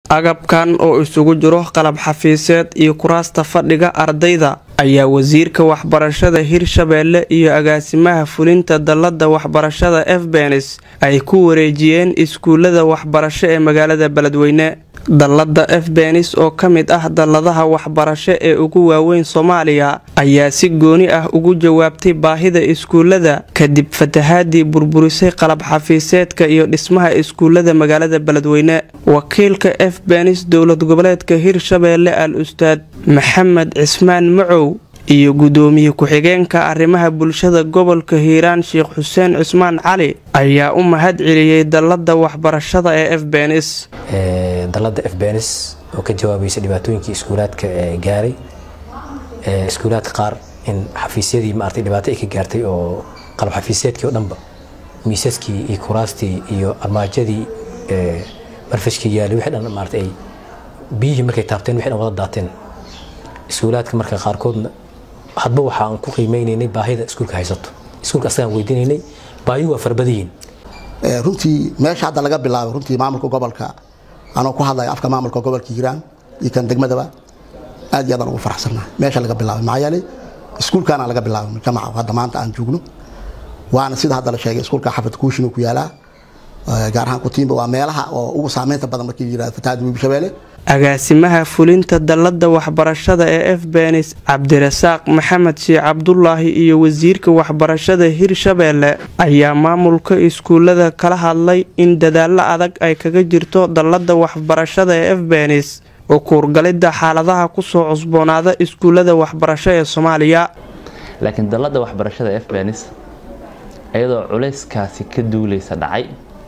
agabkan oo isugu jiro qalab xafiiseed iyo kuraasta fadhiga ardayda ayaa wasiirka waxbarashada hirshabeelle iyo agaasimaha fulinta dallada waxbarashada efbenis ay ku wareejiyeen iskuulada waxbarasho ee magaalada beledweyne dallada efbenis oo ka mid ah dalladaha waxbarasho ee ugu waaweyn soomaaliya ayaa si gooni ah ugu jawaabtay baahida iskuulada kadib fatahaadii burburisay qalab xafiiseedka iyo dhismaha iskuulada magaalada beledweyne wakiilka efbenis dowlad goboleedka hirshabeelle al ustaad maxamed cismaan macow iyo gudoomiye ku-xigeenka arrimaha bulshada gobolka hiiraan sheekh xuseen cismaan cali ayaa u mahad celiyey dallada waxbarashada ee efbenis dalada efbenis oo ka jawaabaysa dhibaatooyinkii iskuulaadka gaaray iskuulaadka qaar in xafiisyadii maartay dhibaato ay ka gaartay oo qalab xafiisyeedkii oo dhanba miisaskii iyo kuraastii iyo armaajadii marfashkii yaalay wixii dhan maartay ay biyihii markay taabteen wixii dhan wada daateen iskuulaadka marka qaarkoodna hadba waxaan ku qiimeynaynay baahida iskuulka haysato iskuulka asagaan weydiinaynay baahiyu waa farbadayiin runtii meesha hadda laga bilaabo runtii maamulka gobolka anoo ku hadlaya afka maamulka gobolka hiiraan iyo kan degmadaba aad iyo aadaan ugu faraxsannaha meesha laga bilaabay maxaa yeelay iskuulkaana laga bilaabay jamaca hadda maanta aan joogno waana sida hadda la sheegay iskuulka xafad kuushin ku yaalaa gaar ahaan kutiimba waa meelaha oo ugu saameynta badan markii la yirahdo fatahaada webi shabeelle agaasimaha fulinta dallada waxbarashada ee efbenis cabdirasaaq maxamed sheekh cabdulaahi iyo wasiirka waxbarashada hirshabeelle ayaa maamulka iskuulada kala hadlay in dadaalo adag ay kaga jirto dallada waxbarashada ee efbenis oo kuurgalidda xaaladaha kusoo cusboonaada iskuulada waxbarasho ee soomaaliya laakiin dallada waxbarashada efbenis iyadoo culayskaasi ka duulaysa dhacay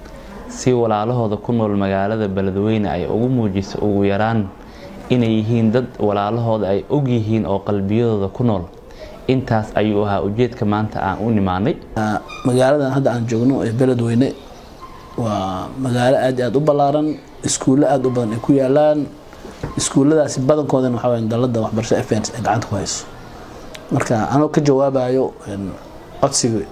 si walaalahooda ku nool magaalada beledweyne ay ugu muujiso ugu yaraan inay yihiin dad walaalahooda ay og yihiin oo qalbiyadooda ku nool intaas ayuu ahaa ujeedka maanta aan u nimaanay magaaladan hadda aan joogno ee beledweyne waa magaalo aad i aad u ballaaran iskuullo aad u badan ay ku yaalaan iskuulladaasi badankoodana waxaa waya dalada waxbarashada fns ay gacanta ku hayso marka anoo ka jawaabayo codsiga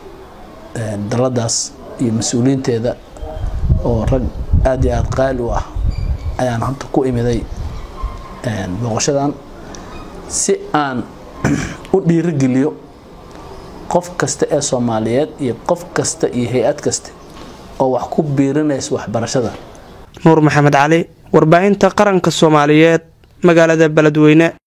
daladaas iyo mas-uuliyiinteeda oo rag aad iyo aada qaali u ah ayaan hadda ku imiday booqashadan si aan u dhiirigeliyo qof kasta ee soomaaliyeed iyo qof kasta iyo hay-ad kasta oo wax ku biirinaysa waxbarashada nuur maxamed cali warbaahinta qaranka soomaaliyeed magaalada beledweyne